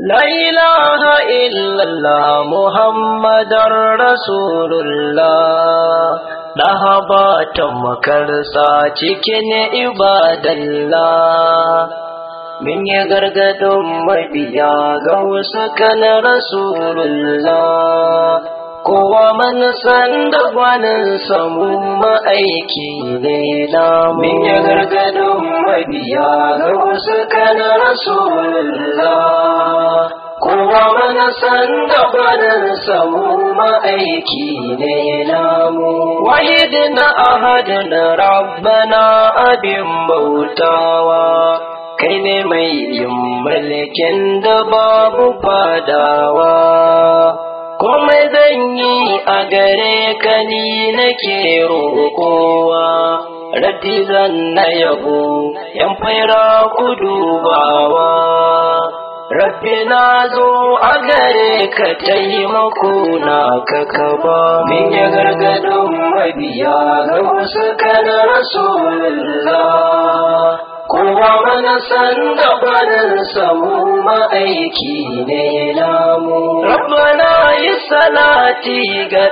لا إله إلا الله محمد رسول الله لهبات مكرسا cikin ibadallah min ya gargadon mabiya ga wasu kan rasulullah kowa man san da gwanin samu ma'aiki ne na min ya gargadon mabiya ga wasu kan rasulullah kowa man san da gwanin samu ma'aiki ne namu wahidin ahadin rabbana abin bautawa kai ne mai yin mulkin da babu fadawa komai zan yi a gare ka ni nake roƙowa raddi zan na yabo yan faira ku dubawa rabbi na zo a gare ka taimako na ka kaba min ya gargadon mabiya ga wasu kana rasulullah kowa mana san da barin samu ma'aiki ne namu rabbana yi salati ga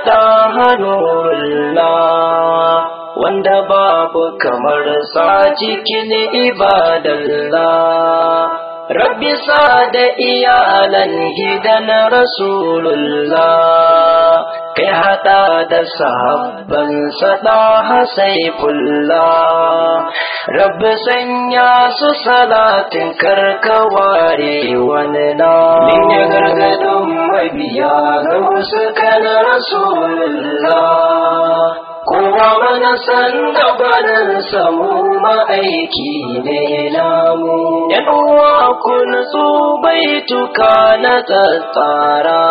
ɗahanullah wanda babu kamar sa cikin ibadallah Rabbi sa da iyalan gidan Rasulullah kai hada da sahabban sada hasaifullah Rabbi sanya su salatin karkaware wani na min ya gargadon mabiya ga wasu kan Rasulullah kowa mana san da barin samu ma'aiki ne namu yan uwa kun su baituka na tattara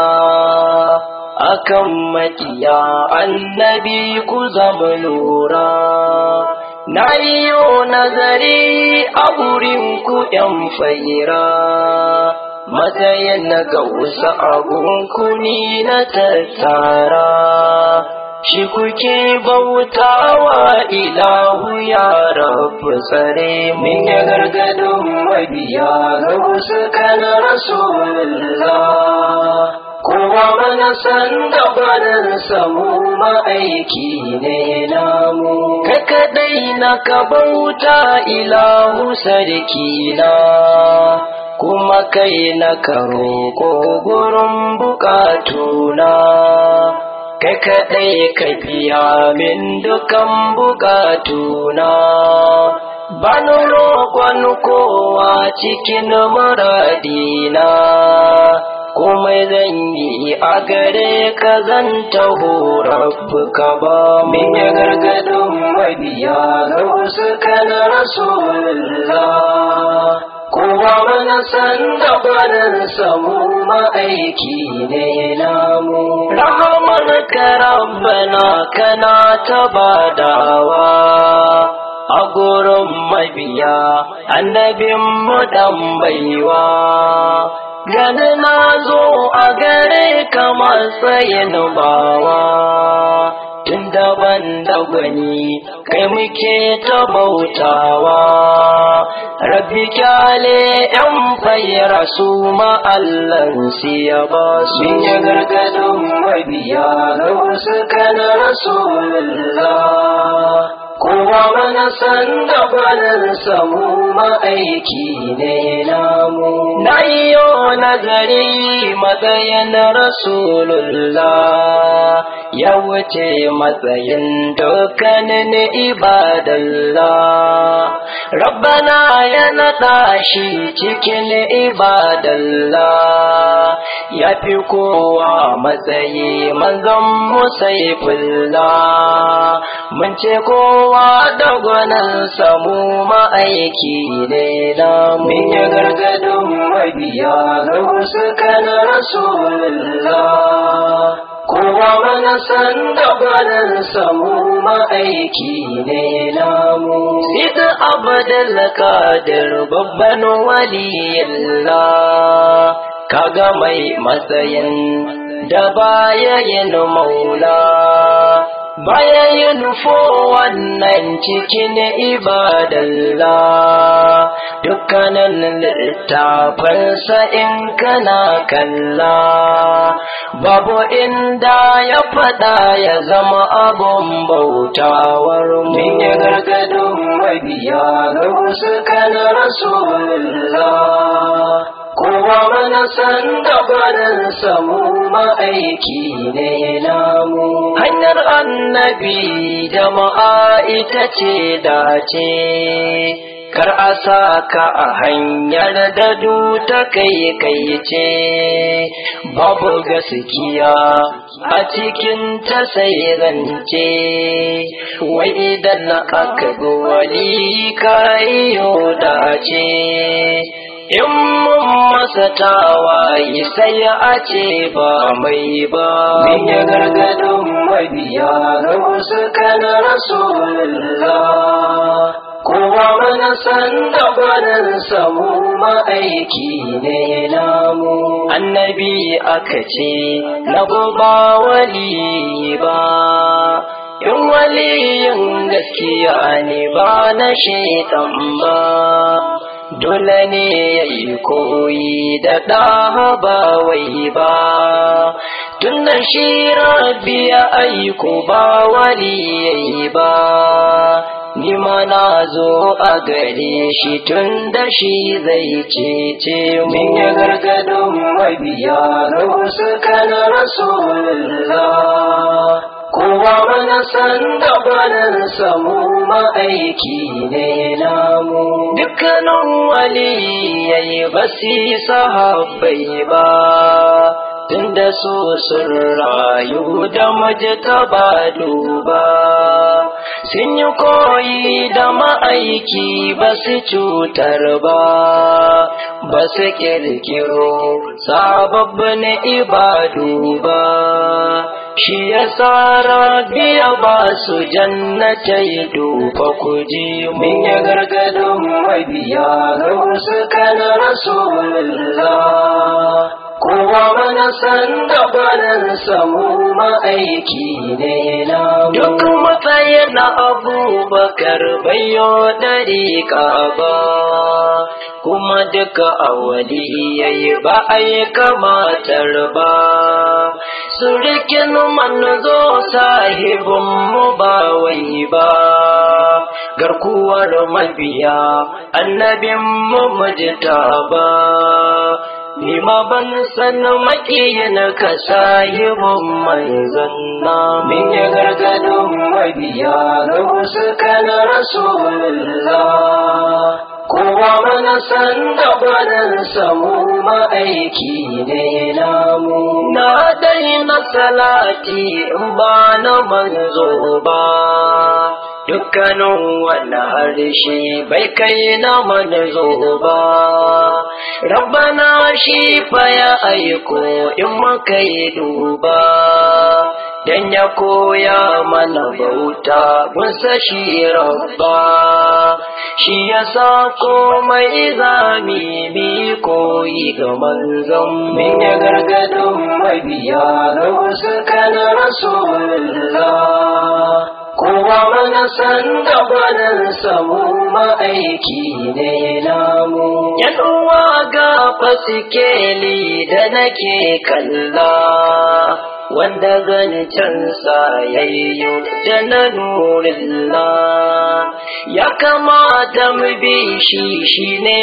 akan makiya annabi ku zama lura na yiwo nazari a wurin ku yan faira matsayin na ga wasu abunku ni na tattara shi kuke bautawa ilahu ya rabu tsare min ya gargadon mabiya ga wasu kan rasulullah kowa mana san da barin samu ma'aiki ne namu ka kadai na ka bauta ilahu sarki na kuma kai na ka roƙo gurin bukatuna kai kaɗai ka biya min dukan bukatuna bani roƙon kowa cikin muradina komai zan yi a gare ka zan taho rabbuka ba min ya gargadin mabiya ga wasu kan rasulullah kowa mana san da barin samu ma'aiki ne namu rahamar ka rabbana kana ta badawa a gurin mabiya annabin mu dan baiwa gani na zo a gare ka matsayin bawa tun daban da gwani kai muke ta bautawa rabbi kyale yan fayyara su ma'allan ya ba su ya gargadin mabiya ga wasu kan rasulullah kowa mana san da barin samu ma'aiki ne namu na iyo nazari matsayin rasulullah ya wuce matsayin dukkanin ibadallah rabbana ya naɗa shi cikin ibadallah ya fi kowa matsayi manzon musaifullah mun ce kowa da gwanin samu ma'aiki ne na mun ya gargadin mabiya ga wasu kan rasulullah kowa mana san da barin samu ma'aiki ne namu sid abdul kadir babban waliyallah kaga mai matsayin da baya yin maula baya yi nufo wannan cikin ibadalla dukkanin littafansa in kana kalla babu inda ya faɗa ya zama abun bautawar mu ya gargadin mabiya ga wasu kan rasulullah kowa mana san gabanin samu ma'aiki ne namu hanyar annabi jama'a ita ce dace kar a sa ka a hanyar da ta kai kai ce babu gaskiya a cikin ta sai zance wai idan aka bi wali ka iyo dace in mun masa tawaye sai a ce ba mai ba min ya gargadin mabiya na wasu kan rasulullah kowa mana san gabanin samu ma'aiki ne namu annabi aka ce na ba wali ba in waliyin gaskiya ne ba na shaitan ba dole ne ya yi koyi da ɗaha ba wai ba tun da shi rabbi ya aiko ba wali ya yi ba ni ma na zo a gare shi tun da shi zai cece min ya gargadin mabiya na wasu kan rasulullah kowa mana san gabanin samu ma'aiki ne namu dukkanin wali yayi basi sahabbai ba tunda su sun rayu da majita ba duba sun yi koyi da ma'aiki ba su cutar ba ba su kirkiro sababbin ibadu ba shi ya tsara biya ba su jannatai dufa kuji mun ya gargadin mabiya ga wasu kan rasulullah kowa mana san gabanin samu ma'aiki ne na duk matsayin na abubakar bayo dariƙa ba kuma duka awali yayi ba a yi kamatar ba surikin manzo sahibin mu ba wai ba garkuwar mabiya annabin mu mujta ba ni ma ban san makiyin ka sahibin manzon na min ya gargadin mabiya ga wasu kan rasulullah kowa mana san gabanin samu ma'aiki ne namu na daina salati in ba na manzo ba dukkanin wani harshe bai kai na manzo ba rabbana shi fa ya aiko in muka yi duba dan ya koya mana bauta musa shi rabba shi ya sa komai zami bi koyi ga manzon min ya gargadin mabiya na wasu kan rasulullah kowa mana san gabanin samu ma'aiki ne namu yan uwa ga fasikeli da nake kalla wanda zancensa yayyo da na nurillah ya kamata mu bi shi shine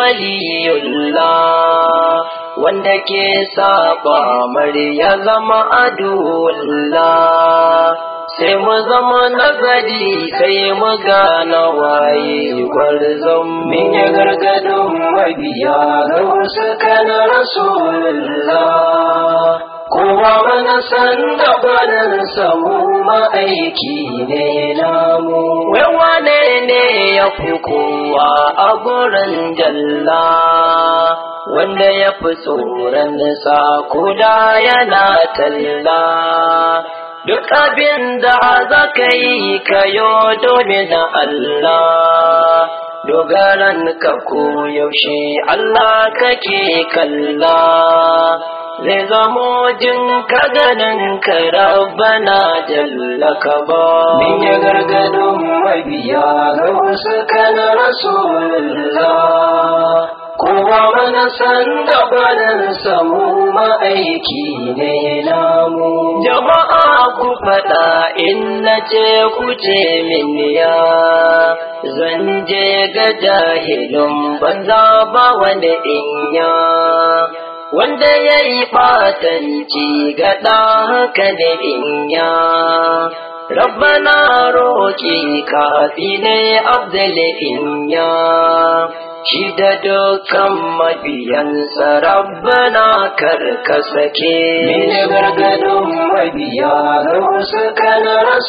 waliyullah wanda ke saba mari ya zama adullah sai mu zama nazari sai mu gana waye gwarzon min ya gargadin mabiya ga wasu kan rasulullah kowa mana san gabanin samu ma'aiki ne namu wai wane ne ya fi kowa a gurin jalla wanda ya fi tsoron sa kuda yana talla duk abin da za ka yi kayo domin Allah dogaran ka ko yaushe Allah kake kalla zai zamo jin ka ganin ka rabbana jalla ka ba min ya gargadin mabiya ga wasu kan rasulullah kowa mana san da barin samu ma'aiki ne namu jama'a ku faɗa in na ce ku ce min ya zan je ga jahilin banza ba wani inya wanda ya yi ɓatanci ga haka da inya rabbana roƙi kafi ne abdul inya shi da dukkan mabiyansa rabbana karka sake mini gargadin mabiya ga wasu kan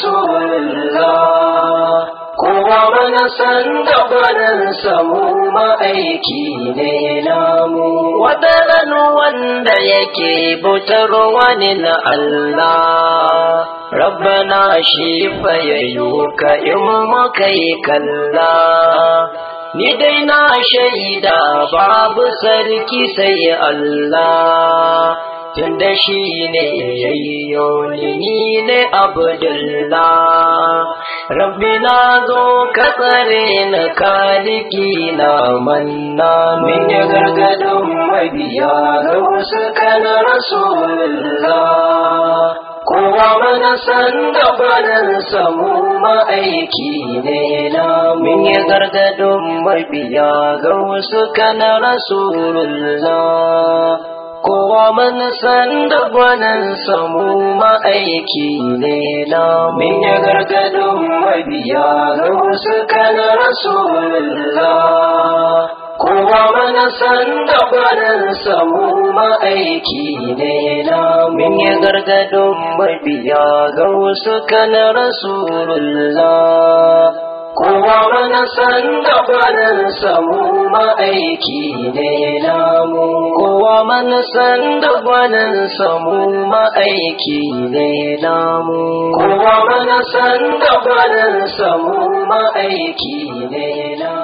rasulullah kowa mana san da barin samu ma'aiki ne namu wadaran wanda yake bautar wani na Allah rabbana shi fa yayo ka in muka yi kalla ni dai na shaida babu sarki sai Allah tunda shi ne yayyo ni ne abdullah rabbi na zo ka tsare na kaliki na manna min ya gargadin mabiya ga wasu kan rasulullah kowa mana san da barin samu ma'aiki ne na min ya gargadin mabiya ga wasu kan rasulullah kowa mana san da barin samu ma'aiki ne na min ya gargadin mabiya ga wasu kan rasulullah kowa mana san da barin samu ma'aiki ne na min ya gargadin mabiya ga wasu kan rasulullah kowa mana san da barin samu ma'aiki ne namu kowa mana san da barin samu ma'aiki ne namu kowa mana san da barin samu ma'aiki ne namu